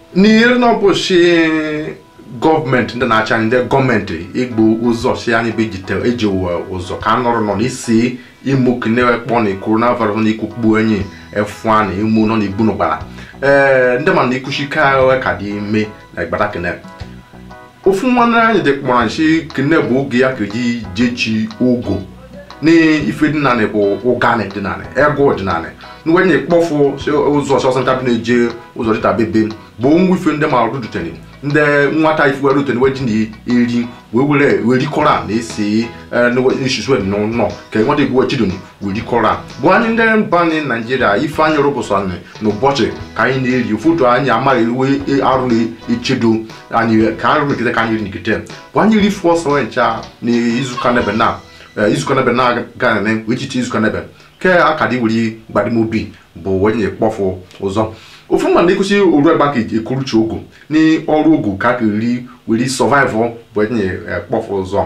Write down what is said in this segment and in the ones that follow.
n'ihe na ọbụchi gọọmenti ndị na-achị anyị ndị gọọmenti igbu ụzọ si anyị bụ ejite eji ụwa ụzọ ka nọrọ nọ n'isi imo kinekpọ na coronavirus na ikukpu enyi efu a na imu nọ n'igbu n'ụgbara ee ndị ma na ikuchika ka dị ime na igbata kene ofu nwanne anyị dị kpọrọ nshi kene bụ oge ya ka eji jechi ogo n'ife dịnanị bụ ụganị dịnanị ego ọdịnanị nwenye kpọfụ ụzọ ọsọsọ nta bi na-eje ụzọ dịta bebe bụ ngwa ife ndị ma rutene ndị nwata ife were rutene weji na eri wee were werikọra na esi nsusu nọ ka nwata igwe chidon werikọra bụ anyị ndị mba anyị naijiria ife anyị rụpụsa n'ụbọchị ka anyị na-eri foto anyị amaghị ewe arụ na-echedo anyị ka anyị rụ nkịta ka anyị ri nkịta bụ anyị rifu ọsọ ncha na izuka nebe na izuka nebe na-aga nene wee chiche izuka nebe ke akadi wuri gbadimobi bụ onye kpọfụ ụzọ ofu mma na ekwusi oru egba ka ekuruchi ogu ni ọrụ ogu ka ka ri weri sọvaịvụ bụ onye kpọfụ ụzọ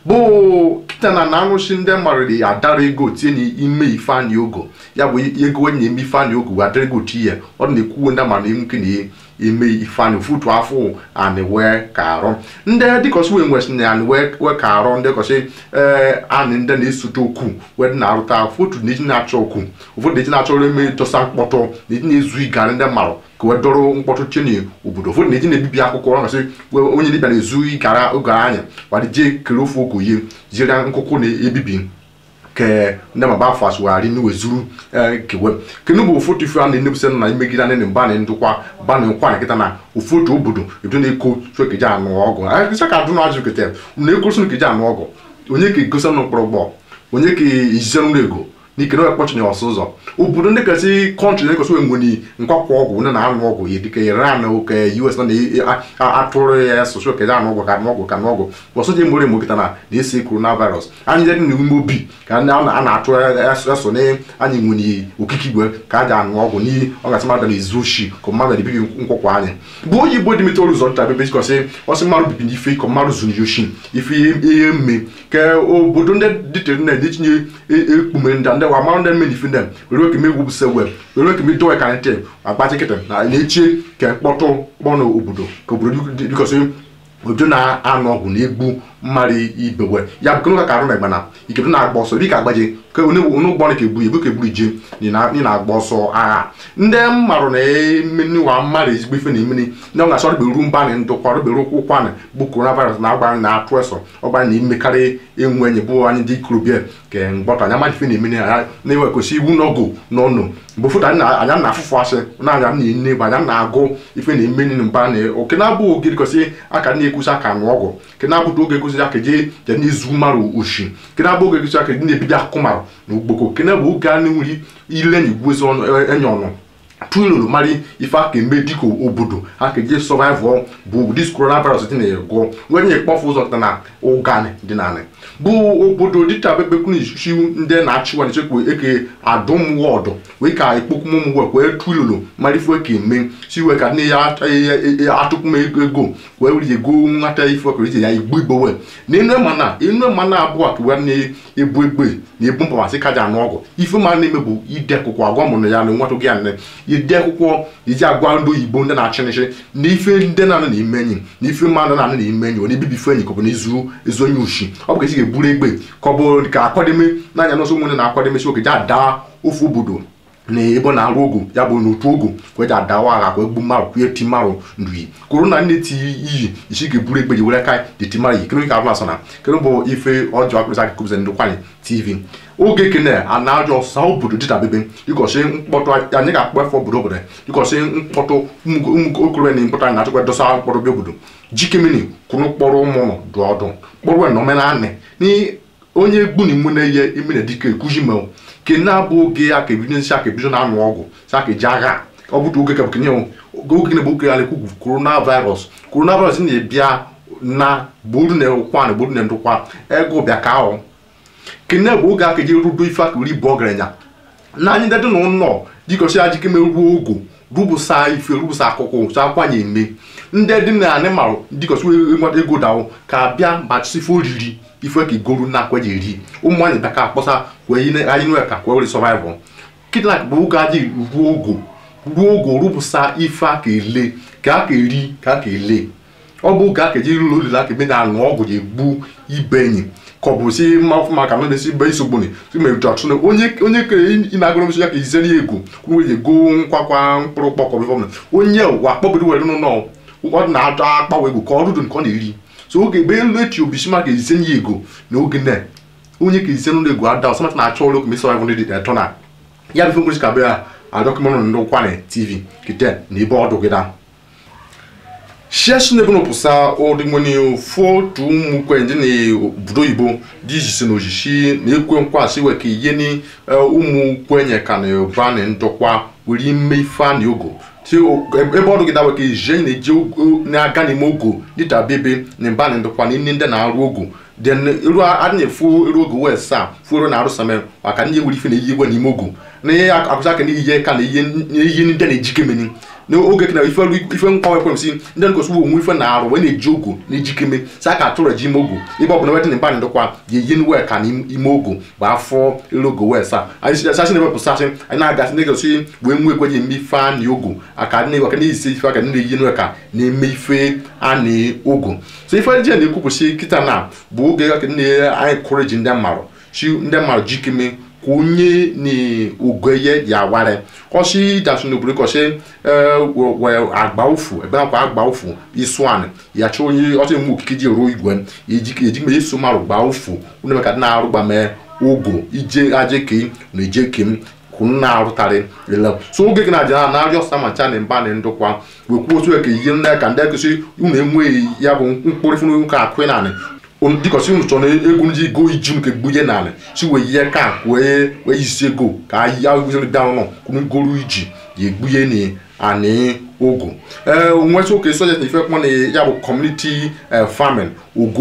bụ kịta na na arụchi ndị marịrị adara ego tie n'ime ifeanyị ogo ya bụ ego onye eme ifeanyị ogo adara ego ti ya ọ na-ekwuwe ndị mara nwoke na eme ifeanyị futu afọ anị wee ka arụ ndị dịkọsị wee nwesị na anị wee ka arụ ndị kọsị ee anị ndị na-esote okwu wee dị na-arụta fotu na eji na-achọ okwu ụfọdụ na-eji na-achọrọ eme dosa mkpọtụ na eji na-ezu ịgarị ndị marụ ka wee dọrọ mkpọtụ cheni obodo ụfọdụ na-eji na-ebibi akwụkwọ ọ gasị onye dibịa na-ezu ịgara oge anya wadị jee kere ofe ogo ye jiri nkụkụ na-ebibi ke ndị ma bafa asụgharị n'uwe zuru kewe kenu bụ ofotu ife a na-enebụsị na imegide anị na mba na ndụkwa ba na nkwa na nkịta na ofotu obodo ebido na-eko sokeji anụ ọgụ agịsa ka adụ na ajụ kete na-ekosi nkeji anụ ọgụ onye ka egosi nụ mkpọrọ gbọ onye ka izize nrụ ego n'ike na ekpọchị ọsọ ụzọ obodo ndị kasị kọntrị na-ekosi enwere nkwakwa ọgwụ ndị na-anụ ọgwụ ya dịka iran oke us na-atụrụ ya asụsụ okeji anụ ọgwụ ka anụ ọgwụ ka anụ ọgwụ ọsọ ji mgbere mokịta na na-esi coronavirus anyị dị n'ime obi ka a na-atụ eso na anyị nwere okike igwe ka a ji anụ ọgwụ n'ihi ọ gasị mmadụ na-ezu oshi ka mmadụ na-ebibi nkwakwa anyị bụ onye igbo dị metere ụzọ nta bebe chikọsị ọsị mmadụ bibi n'ife ka mmadụ zuru oshi ife ihe mme ka obodo ndị dịtere na etinye ekpume ndị ndị wa mara ndị mme n'ife ndị were keme egwu bụsa web were keme dowe ka ntị agbachi kịta na na-echie ka mkpọtụ kpọnụ obodo ka obodo dịkọsị obodo na-anụ ọgwụ na-egbu mmadụ ibewe ya bụ kenụka ka arụ na ịgbana ikedo na-agba ọsọ dịka agbaji ka onye ụgbọ ka egburu ebu ka egburu je ị na-agba ọsọ agha ndị mmarụ na emenụwa mmadụ ezigbo ife na emeni ndị ọ ga-asọ rụberu mba na ndụkwa rụberu ụkwụ ụkwanị bụ coronavirus na agba na-atụ eso ọgba na imekarị enwe enyi bụ anyị dị ikorobịa ka mgbọta anya mmadụ ife na-emeni ya na-ewekosi iwu n'ọgụ n'ọnụ mgbe ụfọdụ anya na-afụfụ asị na anya na-ene bụ anya na-agụ ife na-emeni na mba na oke na-abụ oge dịkọsị aka na-ekwusi aka nụ ọgwụ ke na-abụta oge ekwusi aka je je n'izu marụ oshi ke na-abụ oge ekwusi aka na-ebibi akụkụ marụ na ugboko ke na-abụ oge a na-enwere ile na igwezi enye ọnụ tụlụrụ mara ife aka eme dịka obodo aka eji sọvaịvụ bụ dis coronavirus dị na-egwọ nwenye kpọfụ ụzọ dị na ụganị dị nanị bụ obodo dịka bebekwuchi ndị na-achịwa nchekwa eke adụm wọdụ wee ka ekpokwumụmwe wee tụlụrụ mara ife ka eme si wee ka nne ya atụkwum ego wee were ego nwata ife ọkara ije ya igbu igbowe na enu mana enu mana abụọ ka wee na-ebu egbe na-ebu mpamasị kaja anụ ọgụ ife ma na-eme bụ ide akwụkwọ agwa mụrụ ya na nwata gị ya nne ide akwụkwọ iji agwa ndị oyibo ndị na-achị nịchị na ife ndị na-anụ na ime enyi na ife mmadụ na-anụ na ime enyi ọ na-ebibi ife enyi ka ọ bụ na izu ezu onye ushi ọ bụ ka esi ga-eburu egbe ka ọ bụ ka akwademe n'anya n'ọsọ nwere na-akwademesi oge ji ada ofe obodo na ebe na-arụ ogu ya bụ n'otu ogu kweji adawa agha ka egbu mmarụ kwue ti mmarụ nri kwuru na nne ti iyi isi ga-eburu egbe ji were ka dị ti mmarụ yi kere ka abụla sona kere bụ ife ọjọọ akpịrịsị aka kụbụzi ndị kwanyị tv oge kene a na-ajọ sa obodo dịta bebe dịkọsị mkpọtụ anyị ga-akpọ efe obodo obodo dịkọsị mkpọtụ ụmụ okorobịa na mkpọtụ anyị na-achọkwa dosa mkpọrọ bịa obodo jikemini kwụrụ kpọrọ ụmụ ụlọ dụ ọdụ kpọrọ na omenanị onye egbu na imu na-eye ime na dike ekuzi ma ke na-abụ oge aka ebido nsị aka ebido na-anụ ọgwụ si aka eji agha ọ bụtụ oge ka kenye oge na oge ala ekwu coronavirus coronavirus na-ebịa na buru na ụkwa na buru na ndụkwa ego bịa ka ahụ kene bụ oge aka eji rudo ife aka uri bụ ọgaranya na anyị ndị dị na ụlọ jikọsi ajikeme ruo ogo rụbụsa ife rụbụsa akụkụ sa akwanye eme ndị dị na anị marụ dịkọsi nweta ego dawụ ka bịa machisife oriri ife ka igoru na akweji eri ụmụ nwaanyị bịa ka akpọsa wee anyị nwe ka kwee were sọvaịvụ kidnak bụ oge aji ruo ogo ruo oge rụpụsa ife aka ele ka aka eri ka aka ele ọ bụ ka aka eji ụlọ olile aka ebe na-aṅụ ọgwụ ji egbu ibe enyi ka ọ bụ si mma maka na na-esi be isogboni imeju ọchụ na onye onye kere ị na-agụrụ msi ya ka izere ya ego kwuru ji ego nkwakwa mkpụrụ kpọkọ bifọ na onye ụwa kpọbiri were n'ụlọ ọ na-atọ akpawa ego ka ọ rụdụ nke ọ na-eri so oge ebe elu echi obisi maka izenye ya ego na oge na onye ka izen ụlọ ego ada ọsamata na-achọ ụlọ okomesi ọrụ ndị dị etọ na ya bụ mkpụrụ ka bịa adọkụmenụ ndị ụkwanị tv kite na ebe ọdụ gị da shiashi na ebono pusa odimoni fotu mukwe ndi ni obodo oyibo dị ijisi na ojishi na ekwe nkwasị we ka ihe ni ụmụ kwenye ka na ba na ndokwa were ime ife a na ogo ti ebe ọdụ gị dawe ka ije na-eje na-aga n'ime ogo dịta bebe na mba na ndokwa na ndị ndị na-arụ ogo den eru adị na-efu eru ogo wee saa fu eru na-arụ same maka ndị ewere ife na iyi igwe n'ime ogo na ihe akụzi aka na ihe ka na ihe ndị na-ejike meni n'oge na ife ife nkwa ekwe si ndị nkosi bụ onwe ife na-arụ wee na-eji ogo na-ejikeme si aka atụrụ eji ime ogo ebe ọ bụla wedị na mba ndokwa ga-eyi nwe ka n'ime ogo bụ afọ elu ogo wee saa anyị sasị na-ewepụ sasị anyị na-agasị na-egosi wee nwe ekweji eme ife a na ogo aka na aka na-esi ife aka na-eyi nwe ka na-eme ife a na ogo so ife eji na-ekwupụsị kịta na bụ oge ka anyị kụreji ndị mmarụ chi ndị mmarụ jikeme ka onye na ogoye ya ware kọsi dasu n'obodo kọsi agba ụfụ ebe akwa agba ụfụ isuan ya chọ onye ọsị mụ okike ji ruo igwe ejikme eso marụ gba ụfụ ụnụ ka dị na-arụ gba mee ogo ije aje ke na eje kem kwunu na-arụtarị ele so oge gị na-aja na arịọ samacha na mba na ndụkwa wekwuo otu ka ihe ndị ka ndị akụsị unu enweghị ya bụ mkpụrụ funu ka akụ naanị dịkọsi unu chọrọ egwu ndị go iji m ka gbunye n'ala si wee ihe ka wee wee isi ego ka ya da ụlọ kwunu goro iji ya egbunye na ani ogo ee nweta oke sojet na ife kpọ na ya bụ kọmuniti famin ogo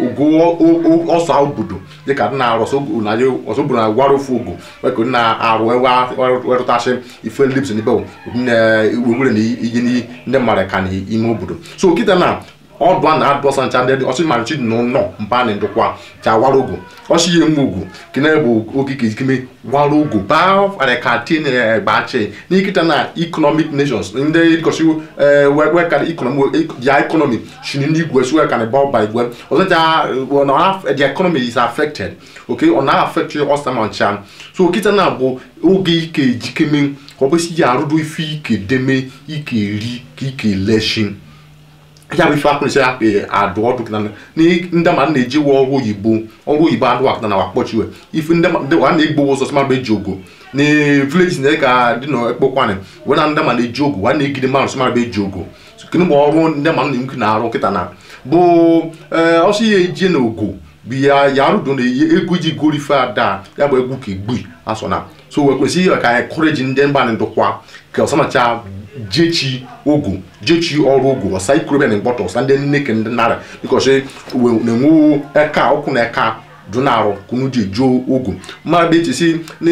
ogo ọsọ obodo dịka dị na-arụ ọsọ obodo na-agwara ofu ogo weka na-arụ werụtasị ife lips n'ibe wewere na ihe ndị mmadụ ka n'ime obodo so kịta na ọdụ a na-adọsa ncha ndị ọsị marichi dị n'ụlọ mpa na ndụkwa cha wara ogo ọsị ihe eme ogo kene bụ okike ikime wara ogo baa arekati na gbachi n'ikita na economic nations ndị dịkọsi wekara ya economy shini n'igwe si wekara ba ọba igwe ọzọ ja the economy is affected okay ọ na-affect ọsama ncha so kita na bụ oge ike ejikeme ka ọ bụsi ya arụdo ife ike deme ike eri ka ike leshi ya bụ ife akpụrịsị ya adụ ọdụ kịta ndị ma na-eji wụ ọrụ oyibo ọrụ oyibo adụ akụta na wakpọchiwe ife ndị a na-egbo ụzọ sị maba eji ogo na vileji na ka dị na ekpokwanị wee na ndị ma na-eji ogo wa na-egide mmadụ sị maba eji ogo kene bụ ọrụ ndị ma na-enwe na-arụ kịta na bụ ọsọ ya eji na ogo bụ ya ya arụdo na egwu iji goro ife ada ya bụ egwu ka egbu asọ na so wee kwesịghị ka anyị kụreji ndị mba na ndụkwa ka ọsamacha jechi ogu jechi ọrụ ogu ọsa ikurebe na mkpọtọ ọsa ndị nne ke ndị nara bikọsi na-enwe eka ụkwụ na eka dị na-arụ kunu ji eju ogu mmadụ echi si na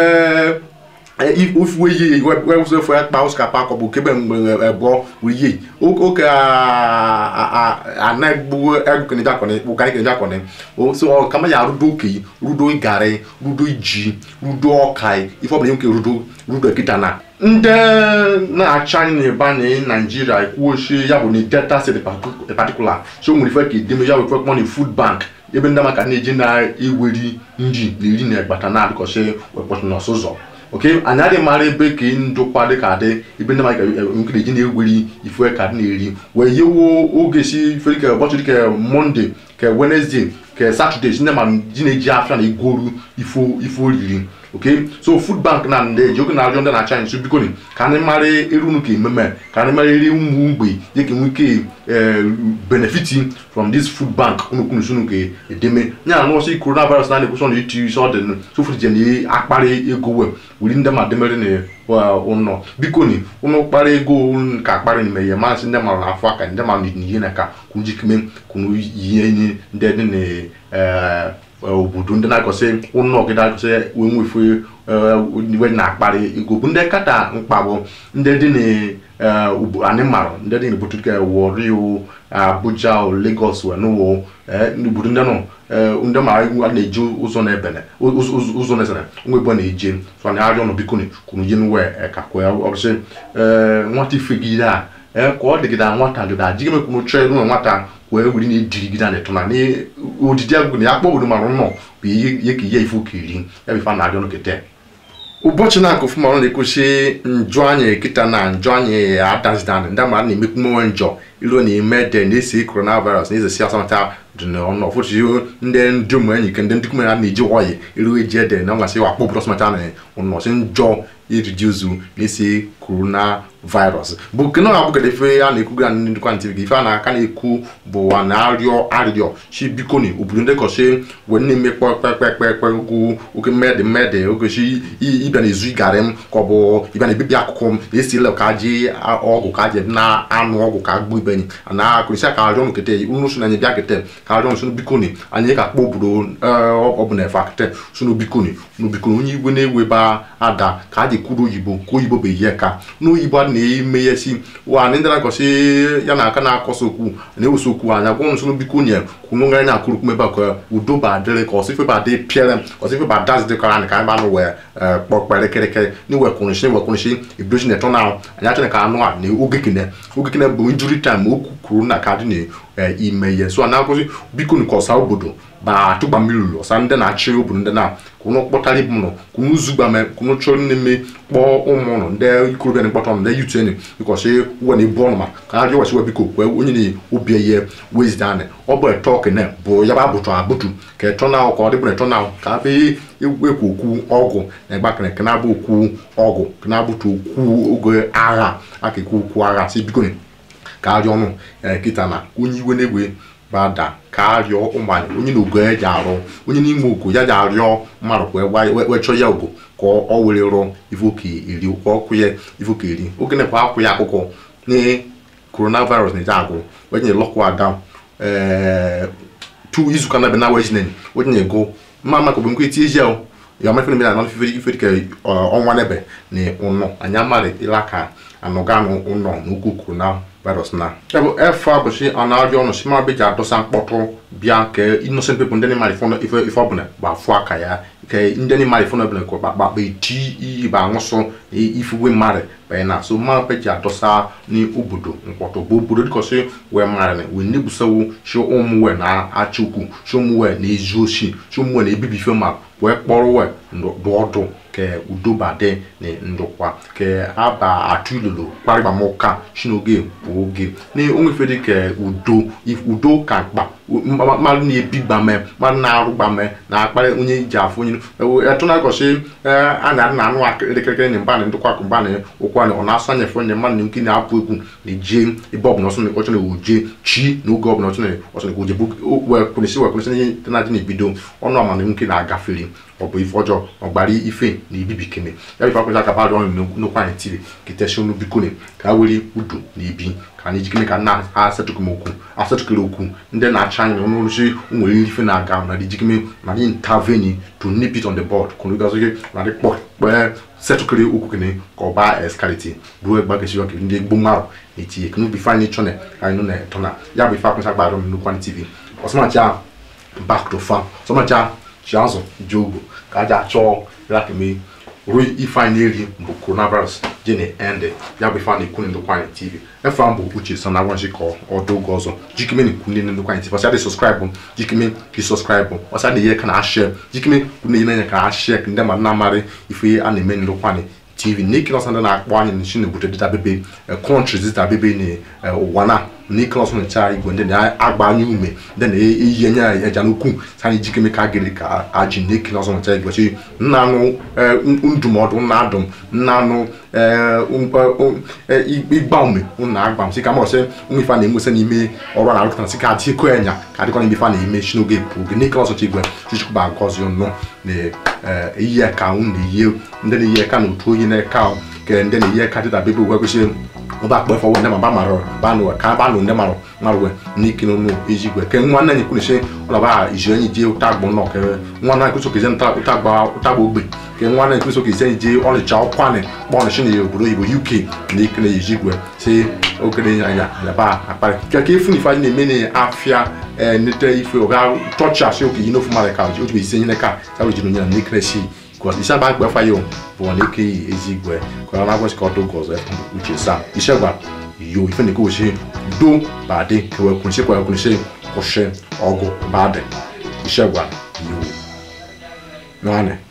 ofuwe ihe wewụsefụ ya kpa osikapa akọbụ kebe mgbe ebụọ wiye oke anagbu egụkenejakọni ụgarịkenejakọni so kama ya rudo okenye rudo garị rudo ji rudo ọka ife ọbụla nwoke rudo rudo ekita na ndị na-achị anyị n'ịba na naijiria ekwuochi ya bụ na delta state particular so nwere ife ka edeme ya bụ ife kpọ na food bank ebe ndị maka na-eji na-eweri nri na iri na egbata na adịkọsị wekpọtụ n'ọsụzọ oke anyị adịghị mara ebe ka ndụkwa dị ka dị ebe ndị maka nke na-eji na-eweri ife ka dị na-eri wee yewo oge si ife ka ụbọchị dịka monde ka wenezdee ka satọde si ndị ma ji na-eji afịa na igoru ifo oriri okay so food bank na ndị eji oge na-arịọ ndị na-acha anyị so biko ka anyị mara erunu ka ememe ka anyị mara eri ụmụ mgbe dị ka nweke benefiti from this food bank unu kwunu sunu ka edeme nya na nọọsụ coronavirus na na-ekwusi ọnụ iti isi ọ dị sofu je na akparị ego we wuri ndị ma demere na ụnọ biko ni ụnụ kpara ego ka akparị n'ime ya masị ndị mara n'afọ aka ndị mara n'ihe na ka kunjikime kunu ihe ndị dị na obodo ndị na-akọsị ụnọ gị na-akọsị wee nwefe iwe na-akparị ego bụ ndị kata mkpa bụ ndị dị ee ugbo anyị mara ndị dị n'obodo ka Warri o Abuja o Lagos wee n'ụwa ee n'obodo ndị nọ ee ndị mara iwu a na-eji ụzọ na-ebene ụzọ ụzọ- ụzọ na-esere nwa ebe na-eje so anyị arịọ nọ biko ni kwuru jen wee ka kwee ọbụsị ee nwata ifegide a ee ka ọ dịgide nwata gịda adịghị mekwuru chọọ elu na nwata wee wuri na edirigide na etụna na odidi agụ na ya kpọ obodo mara nnọọ bụ ihe ka ihe ife ụka iri ya bụ ife a na-arịọ nkịta ụbọchị na-akụ fụ mara na-ekwuchi njọ anyị kịta na njọ anyị adazidan ndị mara na-emekwu nwe njọ ilu na ime de na-esi coronavirus na ezesi asamata dị n'ọnụ ọfụchi ndị ndị ụmụ enyi ke ndị ndị kume ha na-eji wọyị ilu eji ede na ngasị wakpọ obodo asamata na ụnọchi njọ iriji uzu na-esi coronavirus bụ nke na abụgara ife a na-ekwu ga ndị ndịkwa ntị gị ife a na-aka na-ekwu bụ a na-arịọ arịrịọ chi bikoni obodo ndị kọchi wee na-eme kpekpekpekpe ugwu oke mmedị mmedị ogechi ịbịa na-ezu ịgarị m ka ọ bụ ịbịa na-ebibi akụkụ m na-esi ile ka ji ọgwụ ka ji na anụ ọgwụ ka gbụ ibenyi na akụrịsị ka arịọ nụ kete unu so na anyị bịa kete ka arịọ nụ bikoni anyị ka kpọ obodo ọ bụ na efe kete so bikoni n'obikoni onye igwe na-ewe ba ada ka a ji kwuru oyibo ka oyibo bụ ihe ka n'oyibo a na-eme ya si wa ndị na-agọsi ya na aka na-akọsa okwu na-ewesa okwu anya gwọ nsọ biko nye kwunu ngara na akụrụ kumebe ka udo ba adịrị ka ọsọ ife ba dị pịara ka ọsọ ife ba dazi dịkara anyị ka anyị banụ wee kpọkpere kịrịkịrị na iwe kwụrụshi iwe kwụrụshi ebidochi na eto na anyị achọrọ ka anụ a na oge kene oge kene bụ injuri time okwu kwuru na ka dị na ime ihe so a na-akụzi biko nke ọsa obodo ba atụgba mmiri lụrụ ọsa ndị na-achị obodo ndị na kunu kpọtara ibu nọ kunu zugbame kunu chọrọ n'ime kpọọ ụmụ nọ ndị ikorobịa na-ekpọta ndị yuteni bikọsi uwe na ibu ọnụ ma ka ha rịọwasi we biko kwee onye na obi ihe wezida anị ọ bụ eto kene bụ ya bụ abụtụ abụtụ ka eto na ka ọ dịbụ na eto na ka abịa ekwu okwu ọgwụ na ịgba kene ka na-abụ okwu ọgwụ ka na-abụtụ okwu oge agha aka ekwu okwu agha si biko ka arịọ ọnụ kịta na onye iwe na-egwe bada ka arịọ ụmụanyị onye na ogo ya ji arụ onye n'ime ogo ya ji arịọ mmadụ wee chọọ ya ogo ka ọ were rụọ ivoke iri ka ọ kwụ ya ivoke iri oge na-ekwe akwụ ya akụkọ na coronavirus na-eji agụ wee nye lọkwa ada tu izuka na bena wejinen wee nye go mma maka bụ nkwe tie ji ya ya mafe na anọ ife ife dịka ọnwa nebe na ụnọ anyị amarị ịla ka anọganụ ụnọ n'ukwu coronavirus na ya bụ efe abụchi ọ na-arịọ ọnụ si mara beji adọsa mkpọtụ bịa ka innocent people ndị na-emari ife ife ọbụla gbafụ aka ya ka ndị na-emari ife ọbụla ka ọkpakpa eti iyi ba anwụsụ na ifuwe mmadụ banye na so mma beji adọsa n'obodo mkpọtụ bụ obodo dịkọsị wee mmadụ wee nebusawo shi ụmụ wee na-achị ukwu shi ụmụ wee na-ezu oshi shi ụmụ wee na-ebibi ife mmadụ wee kpọrọ wee ndụ ọdụ ka udo bade na ndụkwa ka aba atụ ilulu kparịbamụka shinoge bụ oge na onwefe dị ka udo udo ka mkpa mmadụ na-ebi gbame mmadụ na-arụ gbame na-akparị onye iji afụ onye etụnagọchi a na na anụ elekere na mba na ndụkwa akụ mba na ụkwa na ọ na-asụ anya onye mmadụ na nke na-apụ egwu na-eje ebe ọbụla ọsọ ọchọ na-eje chi na oge ọbụla ọchọ ọsọ na-eje wekwụrịsị wekwụrịsị ihe na-adị na-ebido ọnụ amana nke na-agafere ọ bụ ife ọjọọ ọgbara ife na ibibi kene ya bụ akwụkwọ aka bado ọnụ nnukwu anyị tiri kiteshi ọnụ bikone ka ha were udu na ibi ka anyị jikere ka nna asatụkụ m okwu asatụkere okwu ndị na-acha anyị n'ọnụ rụchi nwere ife na-aga na dị jikeme na dị interveni to nip it on the board kunu gazo gị na dị kpọkpee setụkere okwu kene ka ọ baa eskaliti ruo egbakechi ọkụ ndị egbo mmadụ na-etinye kenu bụ ife anyị chọne ka anyị nọ na etọ na ya bụ ife akwụkwọ agbara m nnukwu anyị tv ọsọmacha back to farm ọsọmacha ji azụ ji ogo ka aja achọọ lakeme ruo ife anyị na-eri bụ coronavirus je na-ende ya bụ ife a na-ekwu ndokwa anyị tv efe ahụ bụ uche so na agwanchi ka ọdụ oge ọzọ jikime na-ekwu ndị ndokwa anyị tv ọsịa dị sọskraịbụ jikime ka sọskraịbụ ọsịa dị ihe ka na-ashie jikime kwụ na ihe ka na-ashie ka ndị mmadụ na-amarị ife a na-eme ndokwa anyị tv n'ike nọsọ ndị na-akpọ anyị nchi na-ebute dịta bebe kọntrị dịta bebe na ụwa na n'ike nọsọ na-echa igwe ndị na-agba anyị ume ndị na-eyi enye ya eja n'ukwu sa anyị jikeme ka gịrị ka ajị n'ike nọsọ na-echa igwe chi nna anụ ndụmọdụ nna adụm nna anụ ịgba ume na agba m si ka mọsị ụmụ ife a na-enwesị n'ime ọrụ na arụkọta si ka adịkọ enya ka adịkọ n'ime ife a na-eme chi n'oge bụ oge n'ike nọsọ igwe chichukwu agọzi nnụ na eyi ka unu na-eyi ndị na-eyi eka na otu onye na-eka ka ndị na-eyi eka dịta bebe ugwe kwesịrị ba kpe fọwọ ndị ma ba marọ ba nụ ka ba nụ ndị marọ marọ n'ike n'ụlọ ejigwe ke nwa nna anyị kwuru sị ọ ba iji anyị je ụta agbụ nọ ke nwa nna kwụsọ kezi ụta agba ụta agba ogbe ke nwa nna kwụsọ kezi anyị je ọnịcha ọkwanị kpọọ shi na obodo oyibo uk n'ike na ejigwe si ogene anya yaba akpari keke ifu ife anyị na-eme na afịa nete ife ọga tọchi asị oke yi n'ofu mmadụ ka otu isi nyere ka sabu jiri onye na n'ikere si because isa ba gbe fa yo bo ne ke ezigwe ko na gwe ko do gozo uche sa ise gba yo ife ne ko se do ba de ke we kun se ko kun se ko se ogo ba de ise gba yo no ane